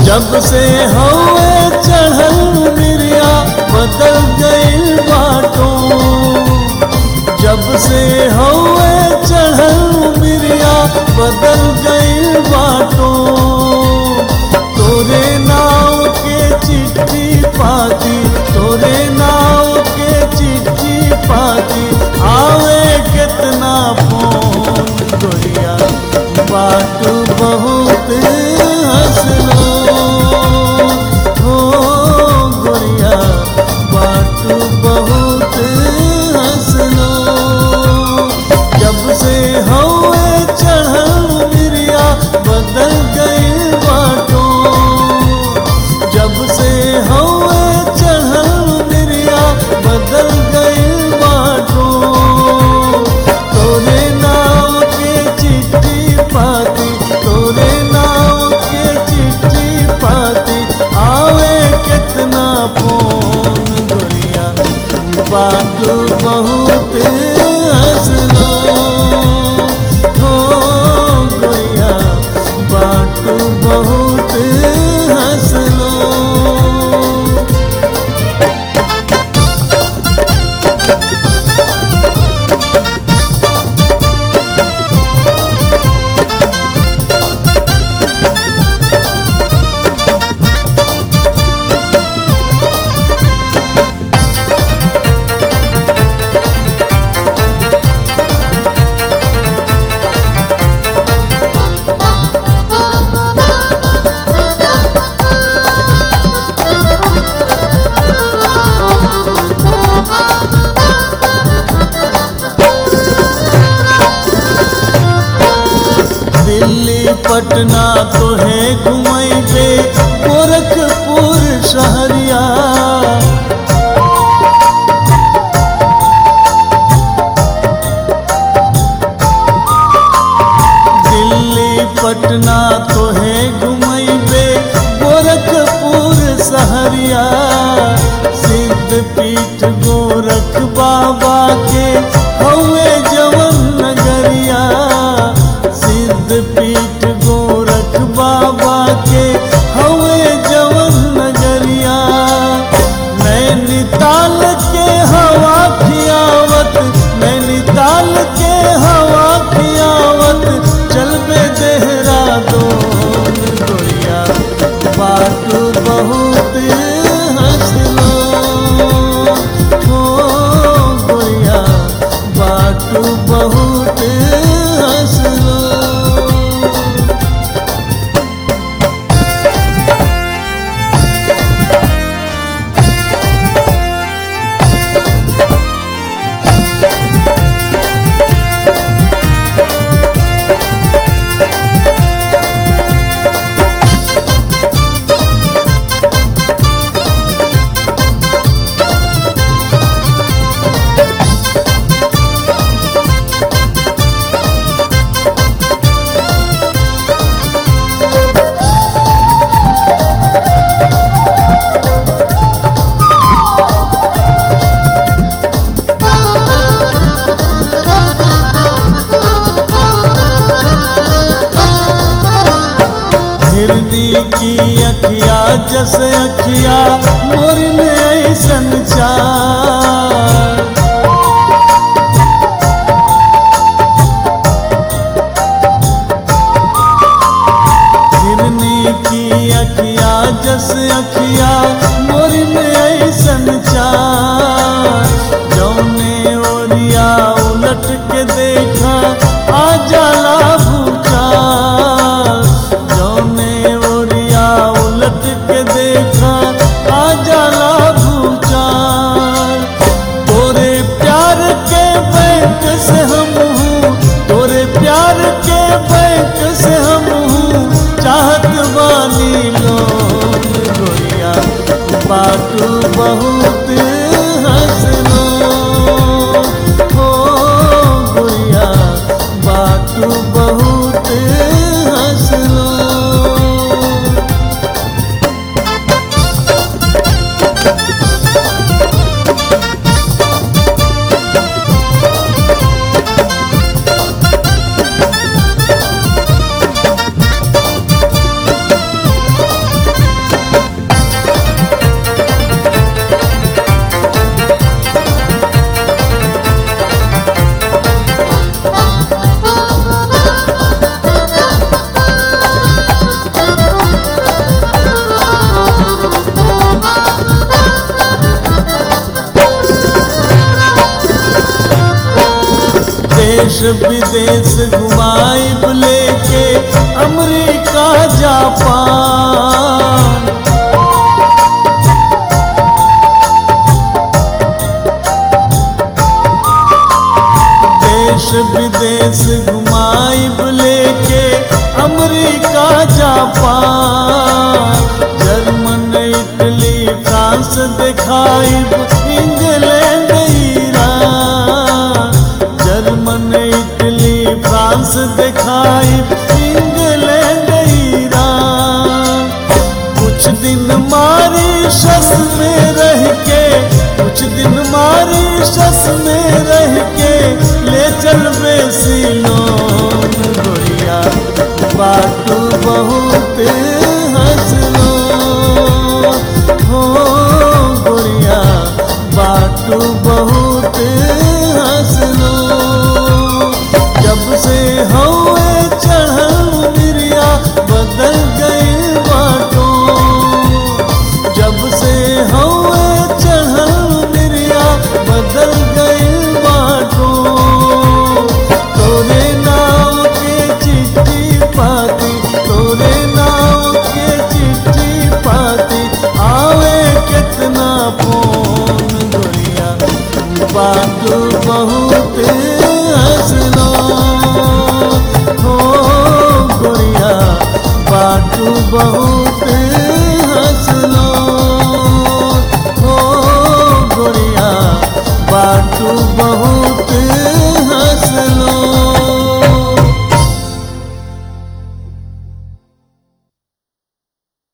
जब से हवे चढ़ल मिरिया बदल गइल बाटो जब से हवे चढ़ल मिरिया बदल गइल बाटो तोरे नाव के चिट्ठी पाती तोरे नाव के चिट्ठी पाती आवे कितना फोन गोरिया बात बहुत हंसलो हो गोरिया बात बहुत हंसलो जब से हवे चढ़ल मिरिया बदल गई बाटो जब से हवे चढ़ल मिरिया बदल गई बाटो तोरे नाव के चिट्ठी पाती तोरे नाव के चिट्ठी पाती आवे कितना फोन गोरिया बात बहुत हंसलो हो गोरिया बात बहुत हंसलो दिल्ली पटना तो है घुमैबे गोरखपुर शहरिया दिल्ली पटना तो है घुमैबे गोरखपुर शहरिया सिद्ध पीठ गोरख बाबा के हवे जवन नगरिया सिद्ध पीठ गोरख बाबा के हवे जवन नगरिया नैनीताल के हवा खियावत नैनीताल के हवा खियावत चलबे देहरादून गोरिया बात बहुत हंसलो हो गोरिया बात बहुत हंसलो हिरदी की अखिया जस अखिया मोर में ऐसन चार हिरनी की अखिया जस अखिया मोर में ऐसन चार जौने ओरिया उलट के देखा आ जाला भूचार जौने ओरिया उलट के देखा आ जाला भूचार तोरे प्यार के बैंक से हम हूँ तोरे प्यार के बैंक से हम हूँ चाहत बानी लोग गोरिया बात बहुत देश विदेश घुमाइब लेके अमेरिका जापान देश विदेश घुमाइब लेके America Japan German Italy France दिखाइब इंग्लैंड